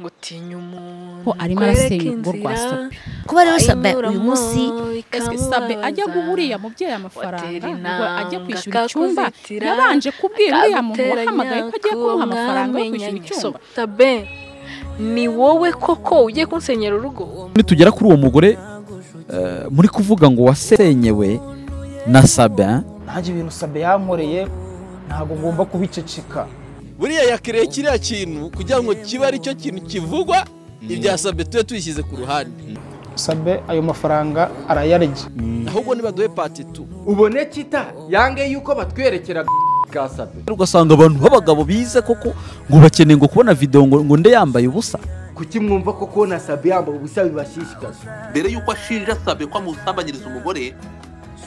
gutinya umuntu ko arimo arasenya urugo rwa sope kuba rero sabe uyu munsi ese sabe ajya guha uriya mubyeyi amafaranga ngo ajya kwishyura icyumba yabanje kubwira uriya muntu wahamagaye ko agiye kumuha amafaranga yo kwishyura icyumba sabe ni wowe koko ugiye kunsenyera urugo nitugera kuri uwo mugore eh, muri kuvuga ngo wasenyewe na sabe nanjye ibintu sabe yankoreye ntabwo ngomba kubiceceka buriya yakiriye kiriya kintu kugira ngo kibe ari cyo kintu kivugwa ibya sabe tube tubishyize ku ruhande sabe ayo mafaranga arayarya ahubwo nibaduhe pati tu ubone kita yange yuko batwerekera ka sabe ugasanga abantu b'abagabo bize koko ngo bakeneye ngo kubona videwo ngo ngo nde yambaye ubusa kuki mwumva ko kubona sabe yambaye ubusa bibashishikaza mbere y'uko ashinja sabe ko amusambanyiriza umugore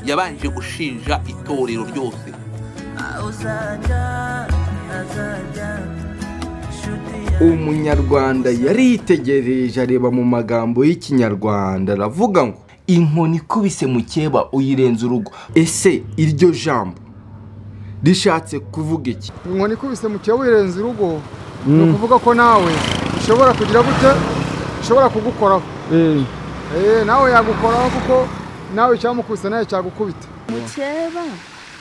yabanje gushinja itorero ryose umunyarwanda yaritegereje areba mu magambo y'ikinyarwanda aravuga ngo inkoni ikubise mukeba uyirenza urugo ese iryo jambo rishatse kuvuga iki inkoni ikubise mu kiba wirenze urugo ni ukuvuga ko nawe ushobora kugira gute ushobora kugukoraho Eh, nawe yagukoraho kuko nawe icyamukubise nawe cyagukubita mukeba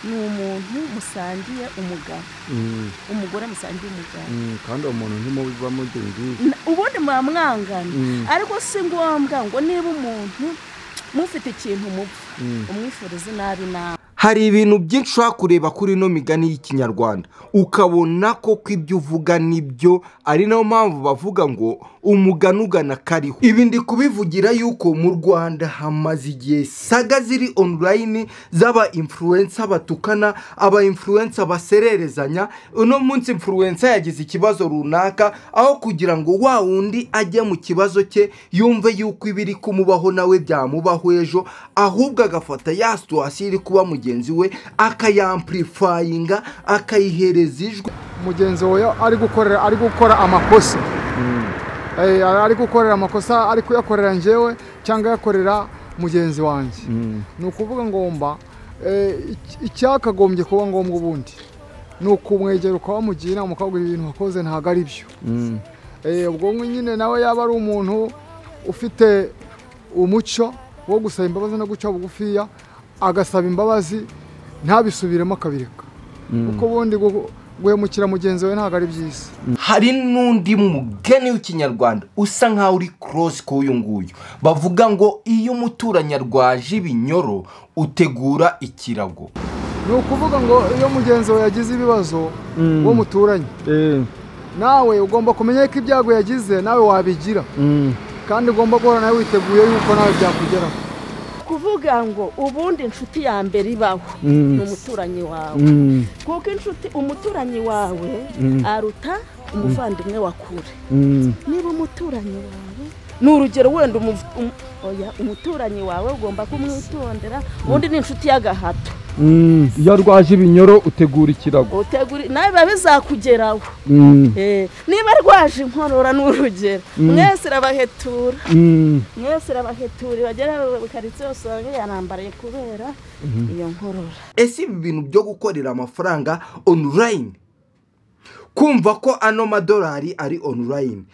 ni umuntu musangiye umugabo umugore musangiye umugabo kandi uwo muntu ntimuba mugenzi Na- ubundi mwamwangana ariko si ngombwa ngo niba umuntu mufite ikintu mupfa umwifuriza inabi nawe hari ibintu byinshi ushobora kureba kuri ino migani y'ikinyarwanda ukabona koko ibyo uvuga nibyo ari nayo mpamvu bavuga ngo umugani ugana kariho ibi ndi kubivugira yuko mu rwanda hamaze igihe saga ziri online z'aba influencer batukana aba influencer basererezanya uno munsi influencer yagize ikibazo runaka aho kugira ngo wa wundi ajye mu kibazo cye yumve yuko ibiri kumubaho nawe byamubaho ejo ahubwo agafata ya situwasiyo iri kuba mugenzi we akayampurifayinga akayihereza ijwi mugenzi wawe ari gukorera ari gukora amakosa Eh, ari gukorera amakosa ari kuyakorera njyewe cyangwa yakorera mugenzi wanjye ni ukuvuga ngomba eh, ic- icyakagombye kuba ngombwa ubundi ni ukumwegera ukabamugira inama ukabwira ibintu wakoze ntabwo ari byo Eh, ubwonko nyine nawe yaba ari umuntu ufite umuco wo gusaba imbabazi no guca bugufiya agasaba imbabazi ntabisubiremo akabireka kuko ubundi gu- guhemukira mugenzi we ntabwo ari byiza hari n'undi mugeni w'ikinyarwanda usa nk'aho uri korosi k'uyu nguyu bavuga ngo iyo umuturanyi arwaje ibinyoro utegura ikirago ni ukuvuga ngo iyo mugenzi wawe yagize ibibazo uwo muturanye nawe ugomba kumenya ko ibyago yagize nawe wabigira kandi ugomba guhora nawe witeguye yuko nawe byakugeraho kuvuga ngo ubundi inshuti ya mbere ibaho ni umuturanyi wawe kuko inshuti umuturanyi wawe aruta umuvandimwe wa kure niba umuturanyi wawe ni urugero wenda umuv- um- oya, umuturanyi wawe ugomba kumwitondera ubundi ni inshuti y'agahato iyo arwaje ibinyoro utegura ikirago utegura nawe biba bizakugeraho Eh, niba arwaje inkorora ni urugero mwese irabahetura mwese irabahetura bagera mu karitsiye usanga yarambariye kubera iyo nkorora ese ibi bintu byo gukorera amafaranga onulayini kumva ko ano madolari ari onulayini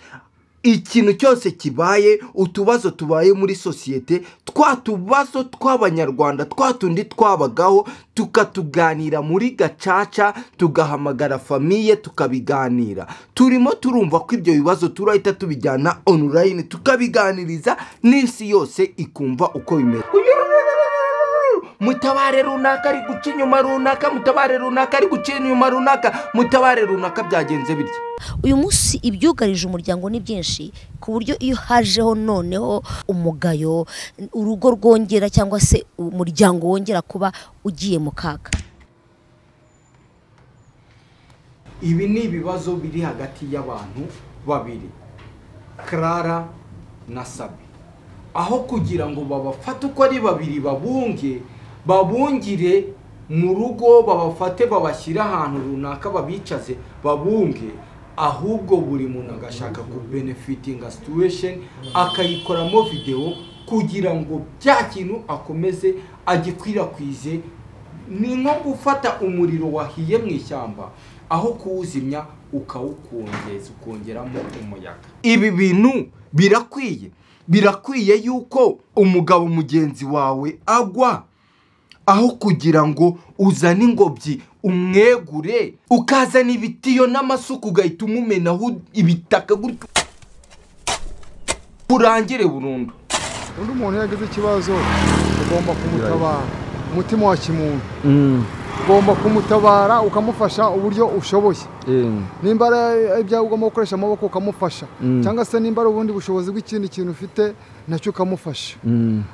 ikintu cyose kibaye utubazo tubaye muri sosiyete twa tubazo tw'abanyarwanda twa tundi twabagaho tukatuganira muri gacaca tugahamagara famiye tukabiganira turimo turumva ko ibyo bibazo turahita tubijyana onulayini tukabiganiriza n'isi yose ikumva uko bimeze mutabare runaka ari guca inyuma runaka mutabare runaka ari guca inyuma runaka mutabare runaka byagenze bityo uyu munsi ibyugarije umuryango ni byinshi ku buryo iyo hajeho noneho umugayo urugo rwongera cyangwa se umuryango wongera kuba ugiye mu kaga ibi ni ibibazo biri hagati y'abantu babiri karara na sabi aho kugira ngo babafate uko ari babiri babunge babungire mu rugo babafate babashyire ahantu runaka babicaze babunge ahubwo buri muntu agashaka ku benefitinga situation akayikoramo videwo kugira ngo bya kintu akomeze agikwirakwize ni nko gufata umuriro wahiye mu ishyamba aho kuwuzimya ukawukongeza ukongeramo umuyaga ibi bintu birakwiye birakwiye yuko umugabo mugenzi wawe agwa aho kugira ngo uzane ingobyi umwegure ukazana ibitiyo n'amasuka ugahita umumenaho ibitaka gutyo urangire burundu undi muntu iyo agize ikibazo ugomba kumutabara umutima wa kimuntu ugomba kumutabara ukamufasha uburyo ushoboye nimba ari ibyawe ugomba gukoresha amaboko ukamufasha cyangwa se nimba ari ubundi bushobozi bw'ikindi kintu ufite nacyo ukamufasha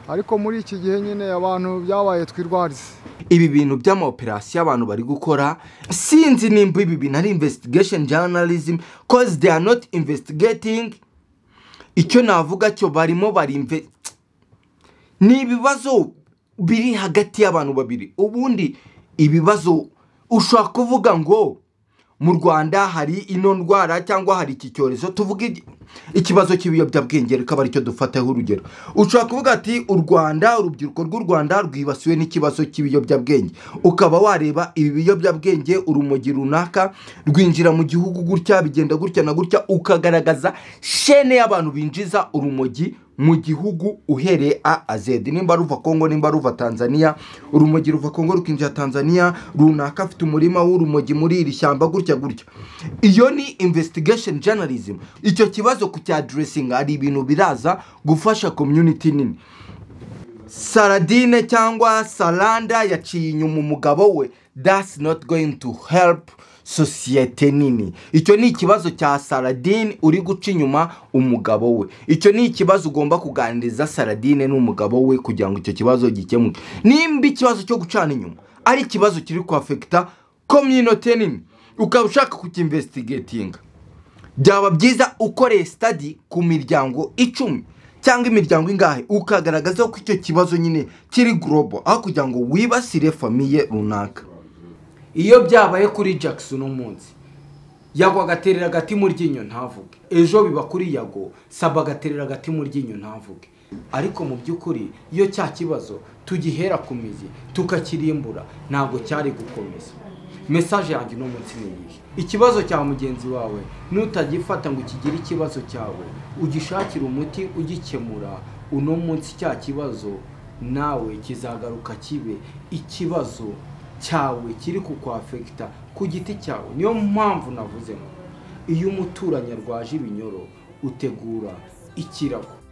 ariko muri iki gihe nyine abantu byabaye twirwarize ibi bintu by'amawoperasiyo abantu bari gukora sinzi nimba ibi bintu ari investigation journalism cause they are not investigating icyo navuga cyo barimo barimve ni ibibazo biri hagati y'abantu babiri ubundi ibibazo ushobora kuvuga ngo mu rwanda hari ino ndwara cyangwa hari iki cyorezo tuvuge ikibazo cy'ibiyobyabwenge reka ari cyo dufataho urugero ushobora kuvuga ati u rwanda urubyiruko rw'u rwanda rwibasiwe n'ikibazo cy'ibiyobyabwenge ukaba wareba ibi biyobyabwenge urumogi runaka rwinjira mu gihugu gutya bigenda gutya na gutya ukagaragaza shene y'abantu binjiza urumogi mu gihugu uhereye a azedi nimba ruva kongo nimba ruva tanzania urumogi ruva kongo rukinjira tanzania runaka afite umurima w'urumogi muri iri shyamba gutya gutya iyo ni investigation journalism icyo kibazo ku cya dressing hari ibintu biraza gufasha community nini saradine cyangwa saranda yaciye inyuma umugabo we that's not going to help sosiyete nini icyo ni ikibazo cya saradine uri guca inyuma umugabo we icyo ni ikibazo ugomba kuganiriza saradine n'umugabo we kugira ngo icyo kibazo gikemuke nimba ikibazo cyo gucana inyuma ari ikibazo kiri kwafekita kominote nini ukaba ushaka kucyinvestigatinga byaba byiza ukoreye sitadi ku miryango icumi cyangwa imiryango ingahe ukagaragaza ko icyo kibazo nyine kiri gorobo aho kugira ngo wibasire famiye runaka iyo byabaye kuri jackson umunsi yagwa agaterera agati mu ryinyo ntavuge ejo biba kuri yago saba agaterera agati mu ryinyo ntavuge ariko mu by'ukuri iyo cya kibazo tugihera ku mizi tukakirimbura ntabwo cyari gukomeza mesaje yanjye uno munsi ni iyihe ikibazo cya mugenzi wawe nutagifata ngo ukigire ikibazo cyawe ugishakire umuti ugikemura uno munsi cya kibazo nawe kizagaruka kibe ikibazo cyawe kiri kukwafekita ku giti cyawe niyo mpamvu navuze ngo iyo umuturanyi arwaje ibinyoro utegura ikirago